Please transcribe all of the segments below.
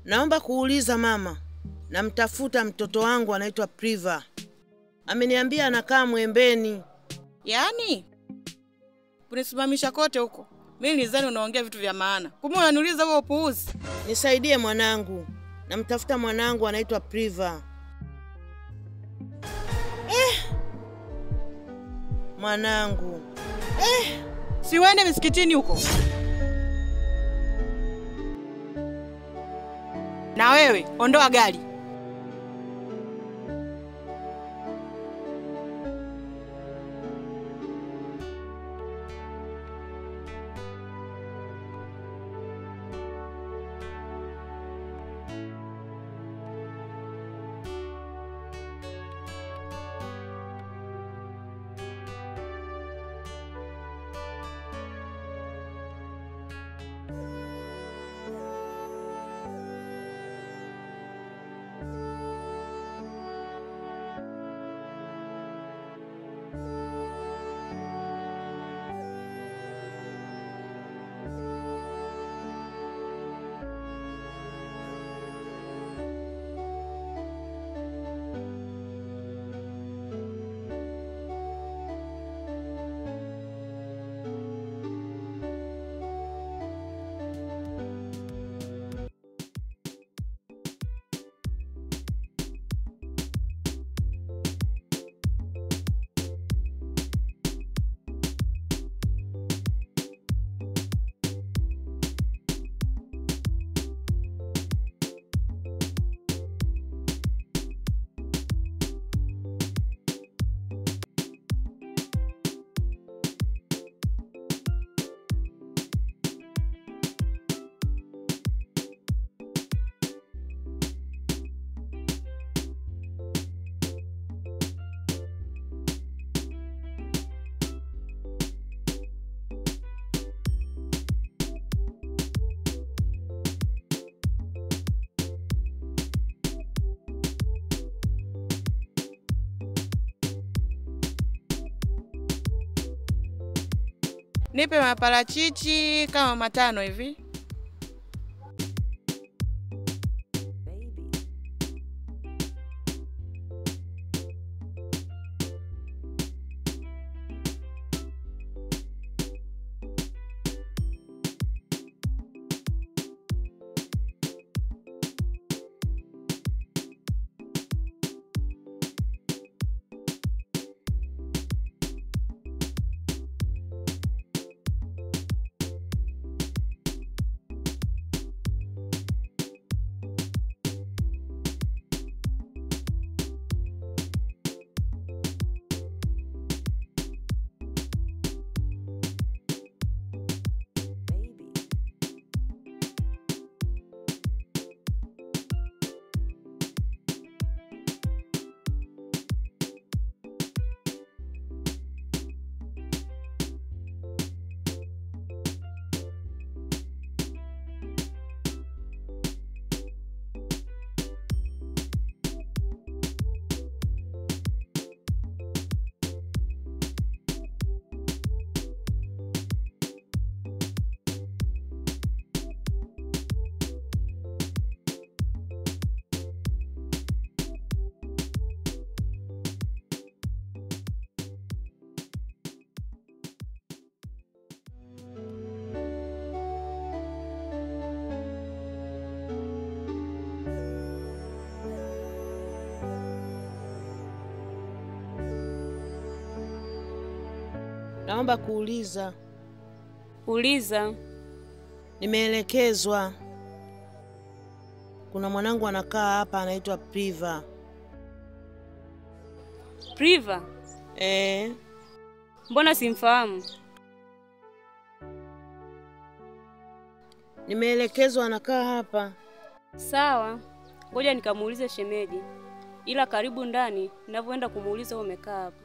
Naomba kuuliza mama, namtafuta mtoto wangu anaitwa Priva. Ameniambia anakaa Mwembeni. Yaani kunisimamisha kote huko, mimi nilizani unaongea vitu vya maana, kumbe unaniuliza huo upuuzi. Nisaidie mwanangu, namtafuta mwanangu anaitwa Priva. Eh, mwanangu Si uende misikitini huko. Na wewe ondoa gari. Nipe maparachichi kama matano hivi. naomba kuuliza, Uliza. nimeelekezwa kuna mwanangu anakaa hapa anaitwa Priva. Priva, Eh, mbona simfahamu? nimeelekezwa anakaa hapa. Sawa, ngoja nikamuulize shemeji, ila karibu ndani, ninavyoenda kumuuliza wewe umekaa hapa.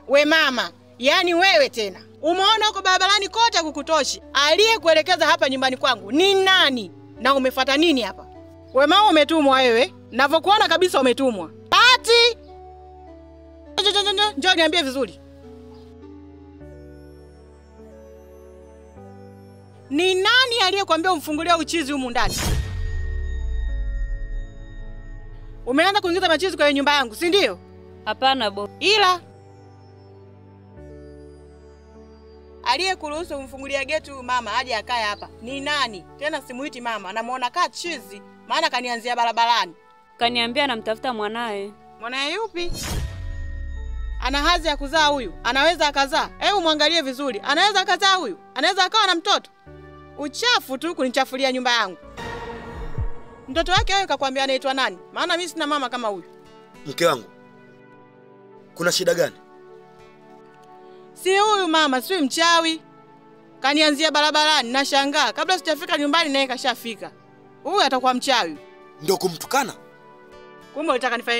We mama, yaani wewe tena umeona huko barabarani kote kukutoshi. Aliyekuelekeza hapa nyumbani kwangu ni nani na umefuata nini hapa? We mama, umetumwa wewe, navyokuona kabisa umetumwa. Ati njoo, njoo, njoo, njoo niambie vizuri, ni nani aliyekwambia umfungulie uchizi humu ndani? Umeanza kuingiza machizi kwenye nyumba yangu, si ndio? Hapana bosi. ila aliyekuruhusu umfungulia geti huyu mama aje akae hapa ni nani? Tena simuiti mama, namuona kaa chizi, maana kanianzia barabarani. Kaniambia anamtafuta mwanaye. Mwanaye yupi? Ana hadhi ya kuzaa huyu? Anaweza akazaa? Hebu mwangalie vizuri, anaweza akazaa huyu? Anaweza akawa na mtoto? Uchafu tu kunichafulia nyumba yangu. Mtoto wake wewe kakwambia anaitwa nani? Maana mimi sina mama kama huyu. Mke wangu, kuna shida gani? Si huyu mama, si mchawi. Kanianzia barabarani, nashangaa kabla sijafika nyumbani naye kashafika. Huyu atakuwa mchawi. Ndio kumtukana? Kumbe ulitaka nifanye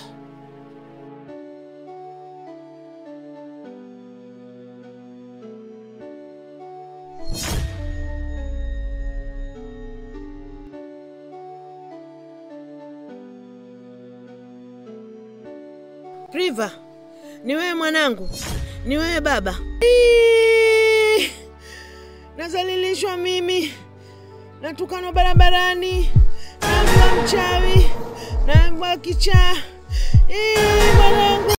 Priva, ni wewe mwanangu, ni wewe baba. Iiii! Nazalilishwa mimi, natukanwa barabarani, naambiwa mchawi, naambiwa kichaa. Iiii, mwanangu.